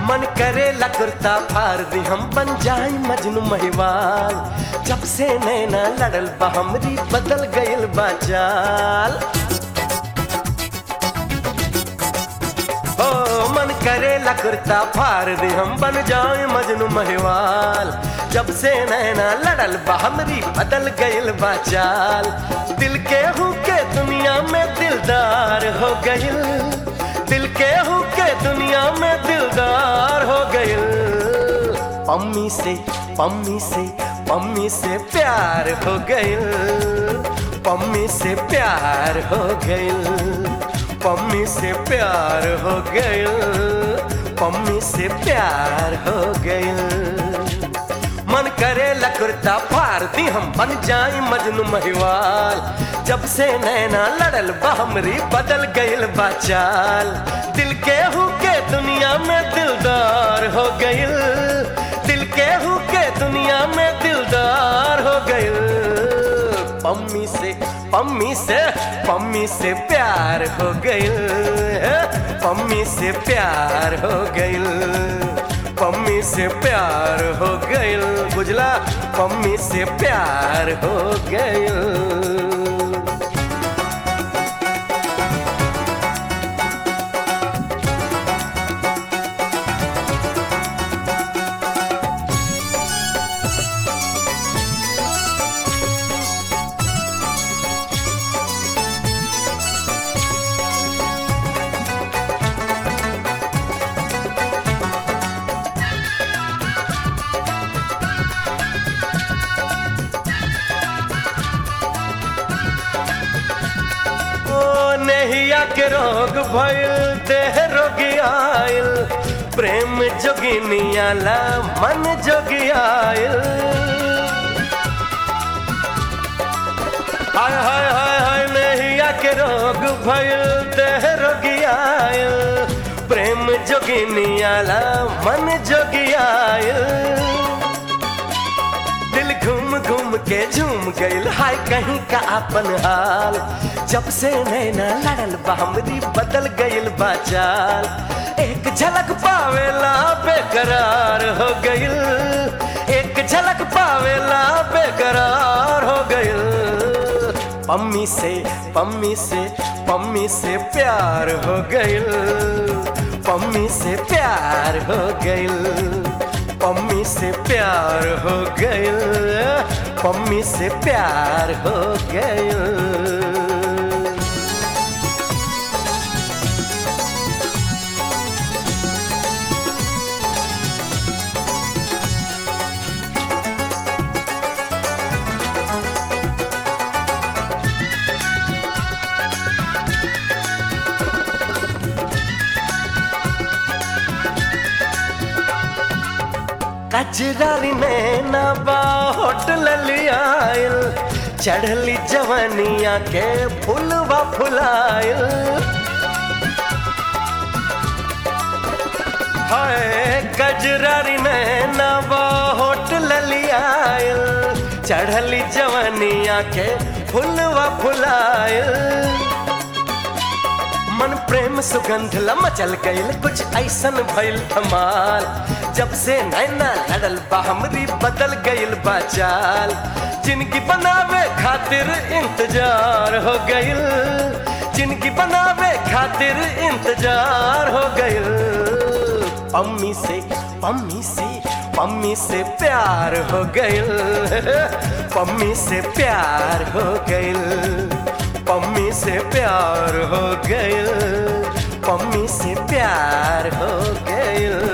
मन करे कुर्ता फार दी हम बन जाए मजनू महिवाल जब से नैना लड़ल बा हमरी बदल गइल बा चाल ओ मन करे कुर्ता फार दी हम बन जाए मजनू महिवाल जब से नैना लड़ल बा हमरी बदल गइल बा चाल दिल के हूँ के दुनिया में दिलदार हो गइल दिल के हूँ के दुनिया में दिलदार हो गइल पम्मी से पम्मी से पम्मी से प्यार हो गइल पम्मी से प्यार हो गइल पम्मी से प्यार हो गइल पम्मी से प्यार हो गइल मन करे कुर्ता फार दी हम बन जाए मजनू महिवाल जब से नैना लड़ल बा हमरी बदल गइल बा चाल दिल के हूँ के दुनिया में दिलदार हो गइल दिल के हूँ के दुनिया में दिलदार हो गइल पम्मी से पम्मी से पम्मी से प्यार हो गइल पम्मी से प्यार हो गइल पम्मी से प्यार हो गइल बुझला पम्मी से प्यार हो गइल ओ नहिया के रोग भइल देह रोगी आइल प्रेम जोगिनिया ला मन जोगी आइल हाय हाय हाय हाय नहिया के रोग भइल देह रोगी आइल प्रेम जोगिनिया ला मन जोगी आइल दिल घूम घूम के झूम गइल हाय कहीं का अपन हाल जब से नैना लड़ल बा हमरी बदल गइल बा चाल एक झलक पावेला बेकरार हो गइल एक झलक पावेला बेकरार हो गइल पम्मी से पम्मी से पम्मी से प्यार हो गइल पम्मी से प्यार हो गइल पम्मी से प्यार हो गइल पम्मी से प्यार हो गइल कजरारी नैना बा होटल लियाइल चढ़ली जवनिया के फुलवा फुलाइल हाय कजरारी नैना बा होटल लियाइल चढ़ली जवनिया के फुलवा फुलाइल मन प्रेम सुगंध मचल गइल कुछ ऐसन भइल धमाल जब से नैना लड़ल बा हमरी बदल गइल बा चाल जिनकी बनावे खातिर इंतजार हो गइल जिनकी बनावे खातिर इंतजार हो गइल पम्मी से पम्मी से पम्मी से प्यार हो गइल पम्मी से प्यार हो गइल पम्मी से प्यार हो गइल पम्मी से प्यार हो गइल